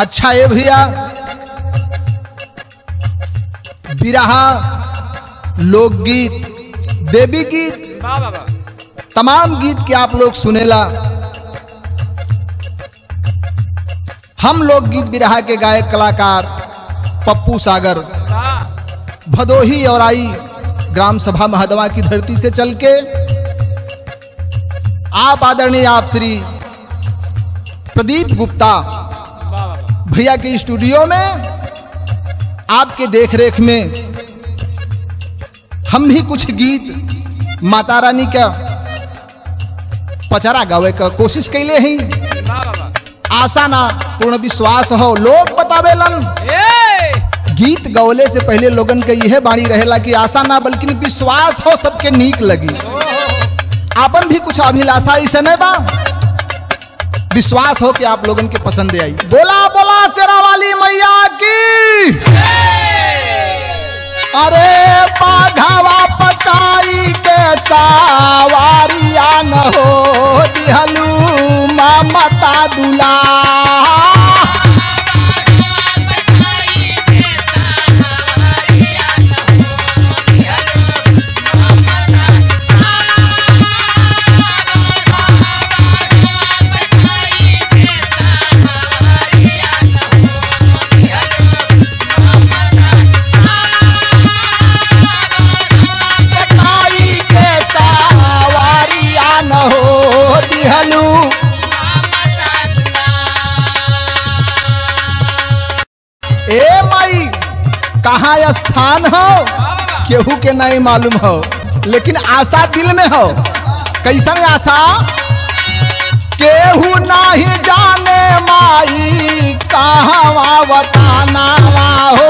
अच्छा ये भैया बिरहा लोकगीत देवी गीत वाह वाह वाह तमाम गीत के आप लोग सुनेला हम लोग गीत बिरहा के गायक कलाकार पप्पू सागर वाह भदोही और आई ग्राम सभा महदवा की धरती से चल के आप आदरणीय आप श्री प्रदीप गुप्ता वाह वाह वाह भैया के स्टूडियो में आपके देखरेख में हम भी कुछ गीत माता रानी का पचरा गावे का कोशिश कैले हैं वाह वाह वाह आशा ना पूर्ण विश्वास हो लोग बतावेलन ए गीत गवले से पहले लोगन के यह बाणी रहेला कि आशा ना बल्कि विश्वास हो सबके नीक लगी आपन भी कुछ अभिलाषा ऐसे नहीं बा विश्वास हो कि आप लोगन के पसंद आई बोला बोला शेरा वाली मैया की अरे बाघावा पताई के सावारिया न हो दिहलू ममता दुला पताई के सावारिया न हो दिहलू ए माई कहाँ स्थान हो केहू के नहीं मालूम हो लेकिन आशा दिल में हो कैसन आशा केहू नहीं जाने माई कहाँ बताना हो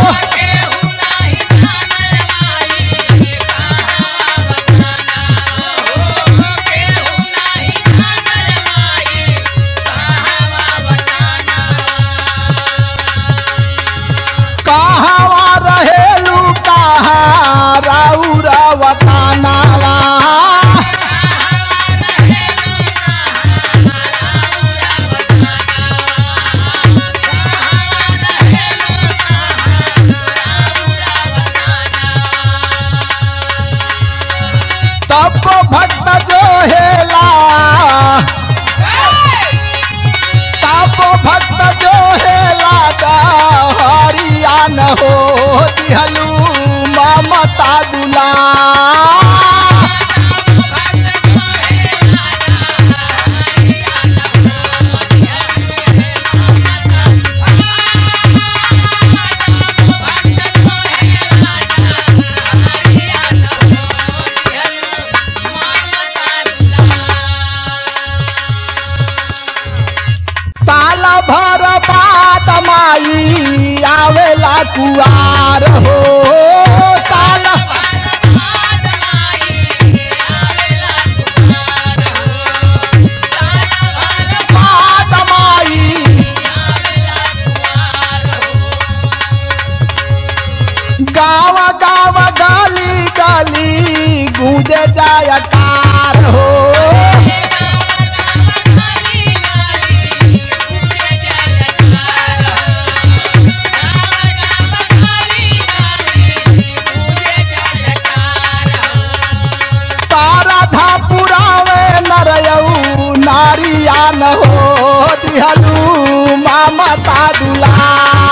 कहाँ रहेलू कहाँ राउरा बताना तब भक्त जो हेला तब भक्त जो हेला हरिया न हो दिहलू ममता दुला साल भर बाद माई आवेला कुआर हो साल बाद माई गाँव गाँव गली गली गूंजे जाय कार हो शारदा पुरावे नरयऊ नारिया न हो दिहलू ममता दुला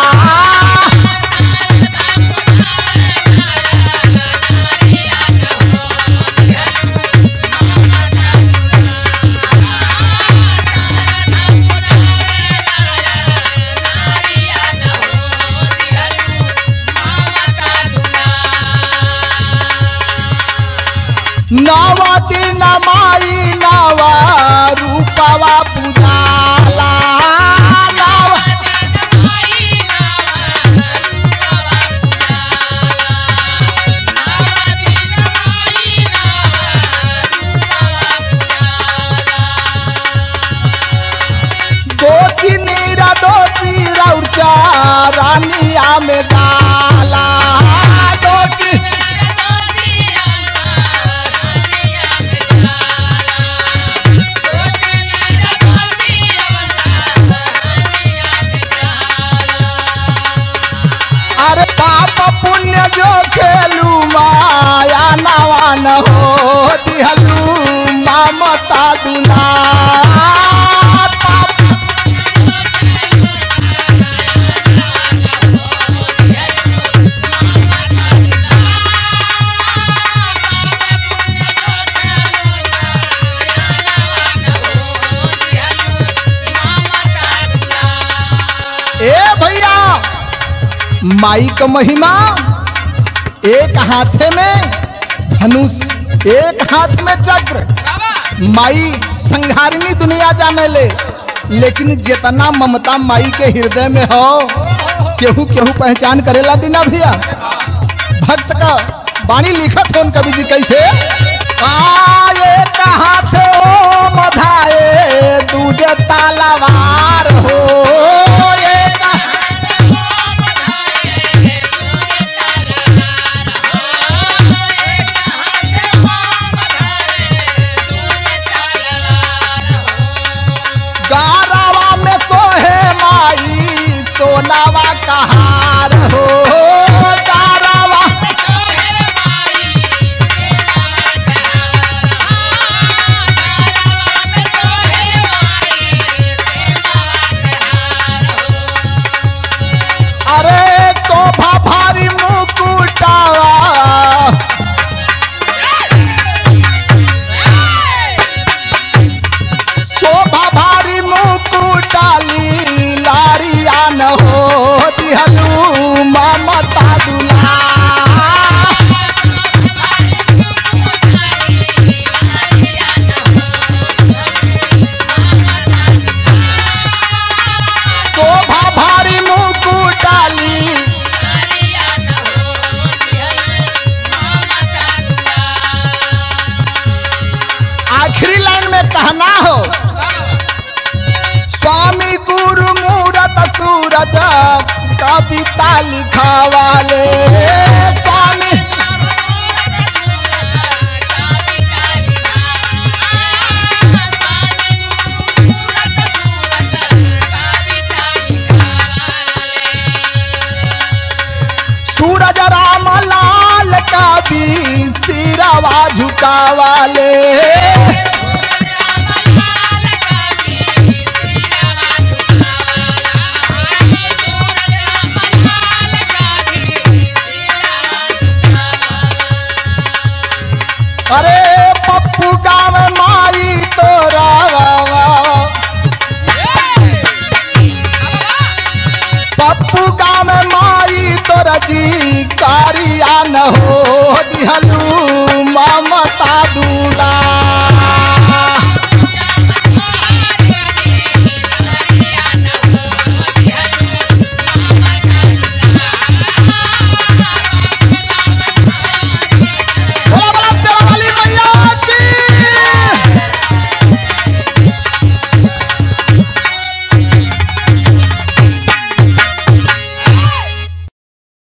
नव दिन माई नव रूपवा पूजाला नव दोषी नीरा दोषी रौचा रानिया में जाला दोषी माई का महिमा एक हाथे में धनुष एक हाथ में चक्र माई संघारिणी दुनिया जाने ले लेकिन जितना ममता माई के हृदय में हो केहू केहू पहचान करेला दीना भैया भक्त का वाणी लिखत होन कवि जी कैसे आए कहाँ थे ओ मधाए दूजे तालावार हो ये कहाँ गारावा में सोहे माई सोनावा कहार हो गारावा अरे शोभा भारी मुकुटावा शोभा भारी मुकुटाली लारिया न हो दिहलू ममता दुला शोभा भारी मुकुटाली आखिरी लाइन में कहना हो स्वामी गुरु मूरत सूरज कविता लिखावाले स्वामी सूरज राम लाल कवि सिरवा झुकावाले अरे पप्पू गाँव माई तोरा पप्पू गाँव माई तोरा जी कारिया न हो दिहलू माम